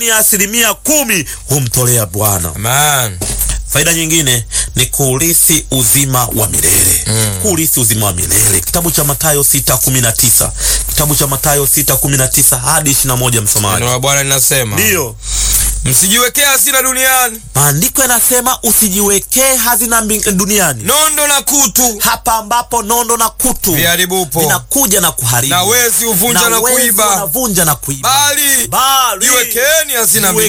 ya asilimia kumi humtolea Bwana. Amen. Faida nyingine ni kuurithi uzima wa milele mm. kuurithi uzima wa milele. Kitabu cha Mathayo sita kumi na tisa kitabu cha Mathayo sita kumi na tisa hadi ishirini na moja msomaji. Neno la Bwana linasema Ndiyo msijiwekee hasira duniani, maandiko yanasema usijiwekee hazina mbing- duniani, nondo na kutu hapa ambapo nondo na kutu viharibupo vinakuja na kuharibu na wezi huvunja na wezi kuiba, wanavunja na kuiba, bali bali jiwekeeni hazina jiwekeni